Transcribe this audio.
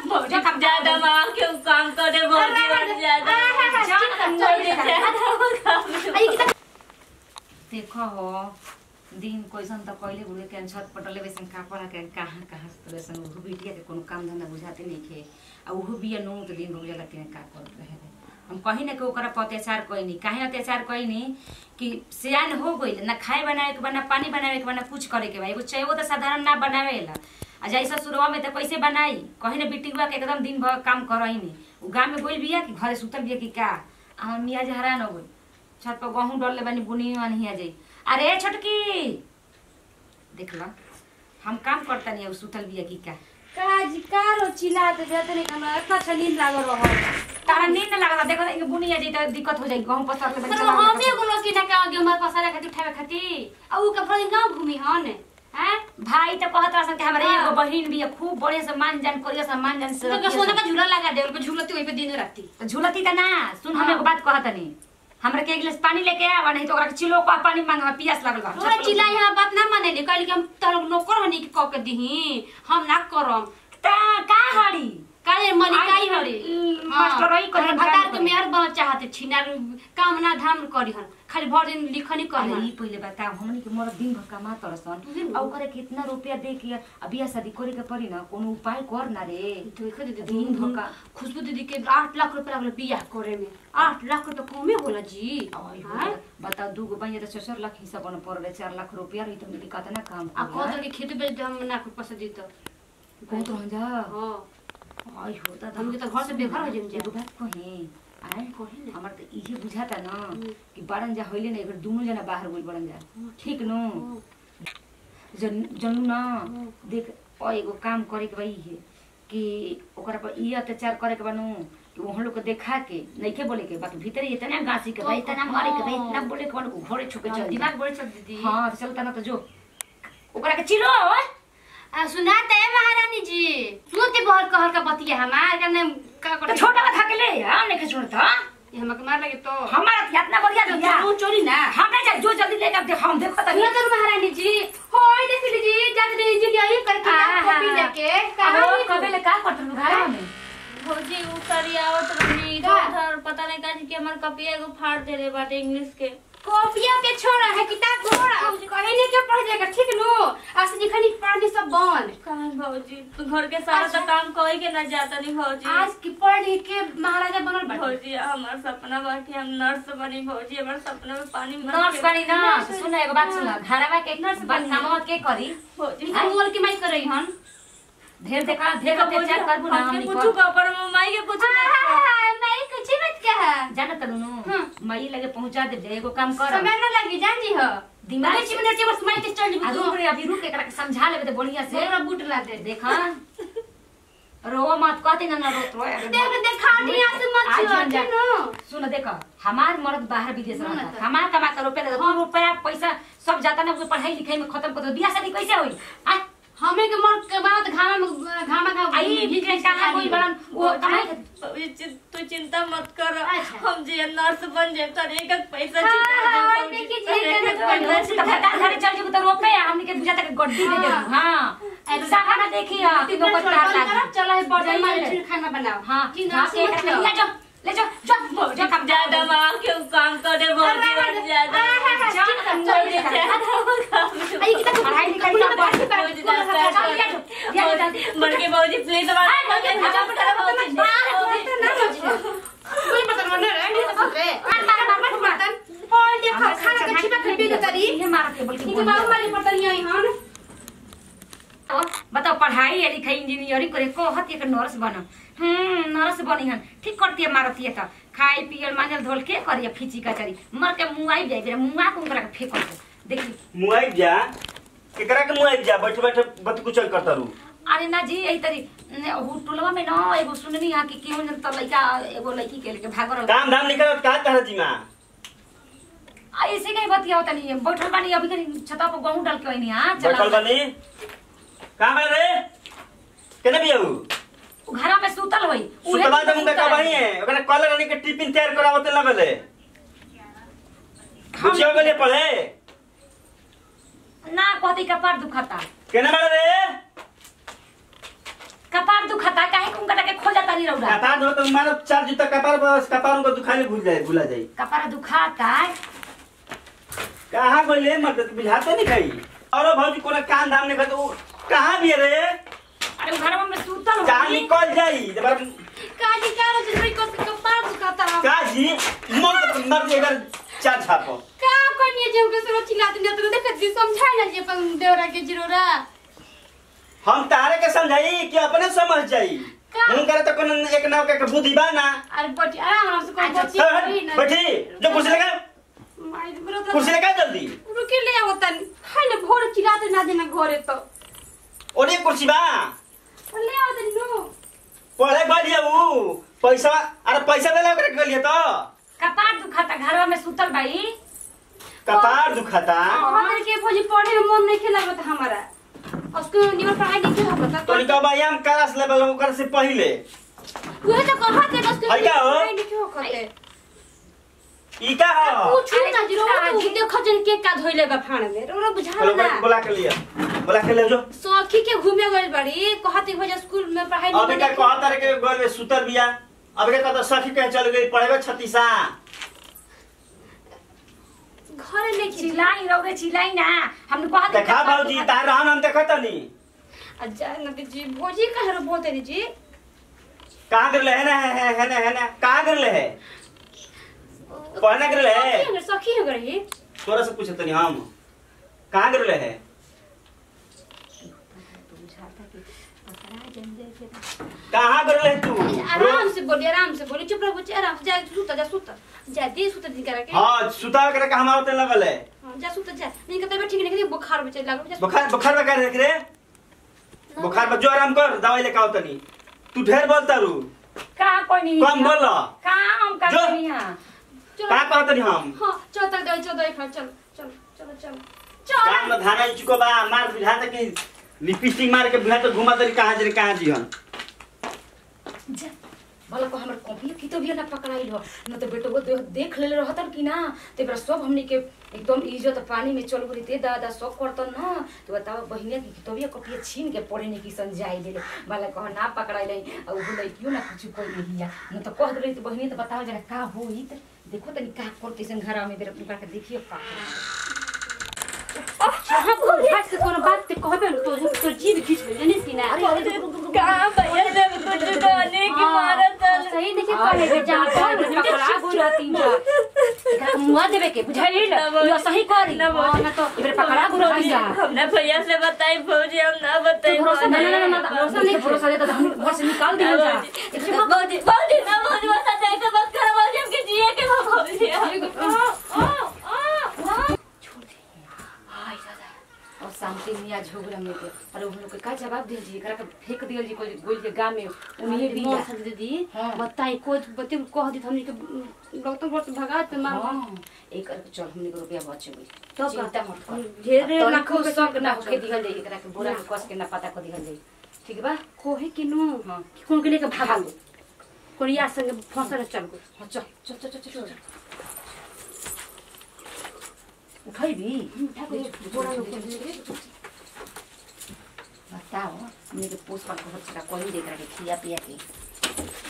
जो काम ज्यादा माँ क्यों काम करे भौजी और ज्यादा देखो हो दिन कैसन त कहिले बुढ़े के छत पटले वैसन का पड़ा के कहाँ कहाँ से वैसन उहो बिटिया के कोनो काम धंधा बुझाते नहीं खे आ उहो बिया नु तो दिन हो जाला के का करत रहे हम कहीं ना कि ओकरा पर अत्याचार कइनी काहे अत्याचार कइनी कि सियान हो गइल ना खाए बनावे के बा ना पानी बनावे के बा ना कुछ करे के बा एगो चाय तो साधारण ना बनावेला आ जैसा शुरुआ में तो कैसे बनाई कहीं ना बिटिया के एकदम दिन भर काम करही उ गांव में गइल बिया कि घरे सुतल बिया कि का आ हम मियाँ हरान हो गइल छत पर गहूँ डरले बानी बुनी वानी हिया जाई अरे छोटकी देख लो हम काम करता नहीं सुतल बिया की का काजी कारो चिल्लाते जाते नहीं खाना इतना अच्छा नींद लागल रहा तारा नींद ना लागला देखो इनके बुनी आ जाई तो दिक्कत हो जाई गहूँ पसर ले मतलब हम ही गुलो की ना का आगे हमारे पास आरे खातिर उठावे खातिर आ ऊ के फल गांव घूमी हन हैं भाई तो कहत रहा कि हमारे एगो बहिन भी है, खूब बढ़िया से मान जान करिया से मान जान से तो रखिया सोना से। का झूला लगा दे उनको झूलती वही पे दिन राती तो झूलती त ना सुन हम हाँ। एगो बात कहत नहीं हमरा के एक गिलास पानी लेके आवा नहीं तो ओकरा के चिलो का पानी मांगवा पियास लागल बा तोरा चिल्ला यहाँ बात ना माने ले कहली कि हम तोर नौकर हनी के कह के दही हम ना करम ता का हड़ी काहे मलिकाई हरे ई, मास्टर रही करी, भतार काम के करी। मेहर बन चाहते छिनार काम ना धाम करी हन खाली भर दिन लिखनी करी अरे हन ई पहिले बताओ हमनी के मोर दिन भर कमा तरसन आ ओकरे कितना रुपया दे के अब बियाह शादी करे के पड़ी ना कोनो उपाय कर ना रे देखो दीदी दिन दिन भर का खुशबू दीदी के आठ लाख रुपया लगल बियाह करे में आठ लाख रुपया कमे होला जी आई हो, हाँ? बताओ दू गो बहिनी तो छह लाख हिसाब बन पड़ रहे चार लाख रुपया रही तो मिली कितना काम आ कर कहत कि खेती बेच दे हम ना कुछ पैसा दी तो बहुत रह जा हां आई हो दादा हमके तो घर से बेघर हो जाइम जा। एगो बात कहे आए कही ना हमर तो इहे बुझाता ना हम्म। कि बड़न जा होइले ना एकर दोनों जना बाहर गइल बड़न जा ठीक नो जन जनू ना देख और एगो काम करे के भाई है कि ओकरा पर ई अत्याचार करे के बनू कि वहाँ लोग के देखा के नइखे बोले के बाकी भीतर इतना गासी के भाई इतना मारे के भाई इतना बोले के बनू घोड़े छुके चल दिमाग बड़े चल दीदी हाँ तो चलता ना तो जो ओकरा के चिलो आ सुना ते महारानी जी सुनते बहुत कहल का बतिया हमार कने का तो करे छोटा का थकले हम नहीं सुनता ये हमके मार लगे तो हमारा इतना बढ़िया दिया तू चोरी ना हम नहीं जा जो जल्दी लेकर दे हम देखो तनी सुना तो महारानी जी होय देख लीजिए जात रे इंजीनियरिंग करके आहा। कॉपी लेके अहो, कहां कबे ले का करत रु घर में भौजी उ करियावत रहनी का? इधर पता नहीं का कि हमर कपिया एगो फाड़ दे रे बाटे इंग्लिश के कॉपिया के छोड़ा है किताब छोड़ा कहे नहीं के पढ़ जाएगा ठीक नो आज से लिखनी पढ़नी सब बंद कहाँ भौजी तू घर के सारा अच्छा। तो काम कोई के ना जाता नहीं भौजी आज की पढ़ लिख के महाराजा बनल बाटे भौजी हमार सपना बा कि हम नर्स बनी भौजी हमार सपना में पानी मत नर्स के- बनी ना तो सुन एगो बात सुन घरवा के नर्स बनी कामवा के करी भौजी इनका मोल के माई कर रही हन ढेर देखा ढेर अत्याचार करबू ना हमके हमनी पूछू पर का पर माई के पूछू मत कर। मैं कुछ मत कहा जानत नु हाँ। मई लगे पहुंचा दे दे एगो काम कर समय न लगी जान जी हो दिमाग दिमाग मिनट के बस माई के चल आ रुक रे अभी रुक एकरा के समझा लेबे तो बढ़िया से मेरा बूट ला दे देखा रो मत कहती ना ना रोत रो देख देखा नहीं आसे मत आज छुआ जन जा। ठीक नो सुन देखो हमार मर्द बाहर विदेश सुन रहता तो। हमार कमा कर रुपया देता दू रुपया पैसा सब जाता ना उसको पढ़ाई लिखाई में खत्म कर दो बियाह शादी कैसे होई आ हमें के मर के बात घामा में घामा घामा आई भी के कहा कोई बड़न वो कमाई भौजी चि- तू चिंता मत कर अच्छा। हम जे नर्स बन जाए तर एक एक पैसा हाँ, चुका हाँ, देब, वही भौजी। देखी तर जी, एक एक कहने को पैसा तो भटा घरे चल जेबू तो रोपे हमनी के बुझाता के गड्डी दे देबू हां ऐसा खाना देखी हां कि कितना नौकर छोड़ तार लागी चला है बड़े जाइए। माल खाना बनाओ हां कि हां ना के सोच ले लो जा ले जा जा जा काम ज्यादा माँ क्यों काम करे भौजी और ज्यादा भौजी ज्यादा आई कितना पढ़ाई लिखाई सब बढ़ भौजी ज्यादा बन के भौजी प्लीज कोई पता नहीं रे नहीं पता रे मार मार मार मार मार और देखो खाना के छिपा खबी के तरी ये मारा के बोल इनके के बाबू वाली पता नहीं आई हन बताओ पढ़ाई या लिखाई इंजीनियरिंग करे को हत एक नर्स बन हम्म नर्स बनी हन ठीक करती है मारती है त खाई पियल मांजल धोल के करिए फिची कचरी मर के मुआई जाए जरा मुआ को उनकरा के फेंक दे देखी मुआइब जा केकरा के मुआइब जा बैठे बैठे बत कुचल करता रू अरे ना जी यही तरी ने, उ टोलवा में ना एगो सुननी है कि केहू जन त लइका एगो लड़की के लेके भाग रहल काम धाम निकल का कह जी मां आ ऐसे कहीं बतिया होता नहीं बैठल बानी अभी कहीं छता पर गहूं डाल के वही हां बैठल बनी कहां बा रे केने भी आऊ घर में सुतल होई उहे सुतवा दिन दम का सुतल बही है ओकरा कॉलर रानी के टिफिन तैयार करावते ना बेले हम- बुझियो बेले पढ़े ना कहती का पार दुखता केने बा रे कपार दुखाता काहे कुम कटा के खो जाता नी रौरा कपार दो तो मारो चार जूता कपार बस कपार को दुखाने भूल जाए भूला जाए कपार दुखाता कहाँ गइले मत बुझाते नहीं कहीं और भौजी कोनो काम धाम नहीं करते कहाँ भी है रे अरे घर में सूतल कहाँ होई निकल जाई जब काजी का रोज भाई को कपार दुखाता है काजी मर मर एकर चार छापो का करनी जे हमके सुनो चिल्लाते नहीं तो देख दी समझाई ना जे अपन देवरा के जिरोरा हम तारे के समझाई कि अपने समझ जाई का? हम करे तो कोनो एक नाव के बुद्धि बा ना अरे बटी आराम आराम से कोई अच्छा, बची हट, कोई ना बैठी जो कुर्सी लगा माई बरो तो कुर्सी लगा जल्दी रुके ले आवता खाई ना भोर चिल्लाते ना देना घरे तो और एक कुर्सी बा ले आवता नो पढ़े बढ़िया ऊ पैसा अरे पैसा दे ओकरे के लिए तो कपार दुखाता घर में सूतल बाई कपार दुखाता हमारे के भोजी पढ़े में मन नहीं खेला बता हमारा उसको निमन पढ़ाई नहीं खेला बता तो इनका व्यायाम क्लास लेवल ओकर से पहले वह तो कहा थे बस है क्या हो? पढ़ाई नहीं क्यों करते ई का हो पूछू ना अरे जरो काजी। तू देखो जन के का धोइले बा फाड़ में रोरा बुझा चलो ना बुला- बुला के लिए बुला के ले जो सखी के घूमे गइल बड़ी कहती भैया स्कूल में पढ़ाई नहीं अभी का करे। कहता रे के घर में सुतर बिया अभी का तो सखी कहे चल गई पढ़ेबे छत्तीसा घरे नहीं खिला चिल्लाई रौरे चिल्लाई ना हमने कहा था देखा कपार भौजी दुखाता। तार रहन हम देखत नहीं अच्छा नदी जी भोजी कहे रो बोलते रे जी कहां कर ले है ना है है है ना है ना कहां कर ले है पढ़ने कर ले है सखी है सखी है गई तोरा से पूछत नहीं हम कहां कर ले है कहां कर ले तू आराम से बोली आराम से बोली चुप रहो बच्चे आराम से जा सुता जा सुता जा दे सुता दिन करा के हां सुता करे का हमारा ते लगल है हाँ, जा सुता जा नहीं कहते बैठ ठीक नहीं कहते बुखार बच्चे लागो जा बुखार बुखार में कर देख रे बुखार में जो आराम कर दवाई लेके आओ तनी तू ढेर बोलता रू कहाँ कोई नहीं कम बोल कहाँ हम कर जो। रही हैं चलो का कहत नहीं हम हाँ चल तक दे चल दे खा चल चल चलो चलो चल काम में धाना चुको बा मार बुझा तक कि लिपस्टिक मार के बुझा तो घुमा तरी कहां जरे कहां जी हन जा, भला को हमर कॉपी की तो भी ना पकड़ाई हो न तो बेटो दे, देख ले रहतन कि ना ते बरा सब हमनी के एकदम इज्जत पानी में चल गई ते दादा सब करतन ना तो बताओ बहिने की किताबिया कॉपी छीन के पढ़े ने की समझाई देले भला कह ना पकड़ाई ले और वो लई क्यों ना कुछ कोई नहीं है न तो कह दे तो बहिने तो बताओ जरा का होई त देखो तनी का करते सन घर में बेरा उनका के देखियो का हाँ कोई भाग से कोनो बात ते कहबे न तो तो जीव खींच ले जाने सी ना कहाँ भैया जब कुछ कहने की मारत हाँ, सही देखिए पढ़े के जा पकड़ा गुला तीन जा एकरा के मुआ देवे के बुझाई ना यो सही करी ना बोली। हाँ, ना तो इबरे पकड़ा गुला तीन जा हमने भैया से बताई भौजी हम ना बताई भरोसा ना ना ना भरोसा नहीं भरोसा देता हम घर से निकाल दिया जा भौजी भौजी ना भौजी बता दे के मत कर भौजी हमके जिए के ना भौजी और शांति मिया झोगरा में के अरे हम लोग के का जवाब दे जी एकरा के फेंक दियल जी कोई गोल के गांव में उन्हीं भी मोर सब दीदी हाँ। बताई को बते कह दी हमनी के डॉक्टर घर से भगा के मार हां एक करके चल हमने को रुपया बच गई तो चिंता मत कर ढेरे तो लाखों लाखों के शौक ना होके दिहल जाई एकरा के बोरा में कस के ना पता को दिहल जाई ठीक बा कोहे कि नो हाँ। कौन के लेके भागा कोरिया संग फंसल चल गो हाँ, चल चल चल चल चल उठाई भी बोरा में खोल दे बताओ हमने के पोस पर को बच्चा कोई देख रहा है खिया पिया के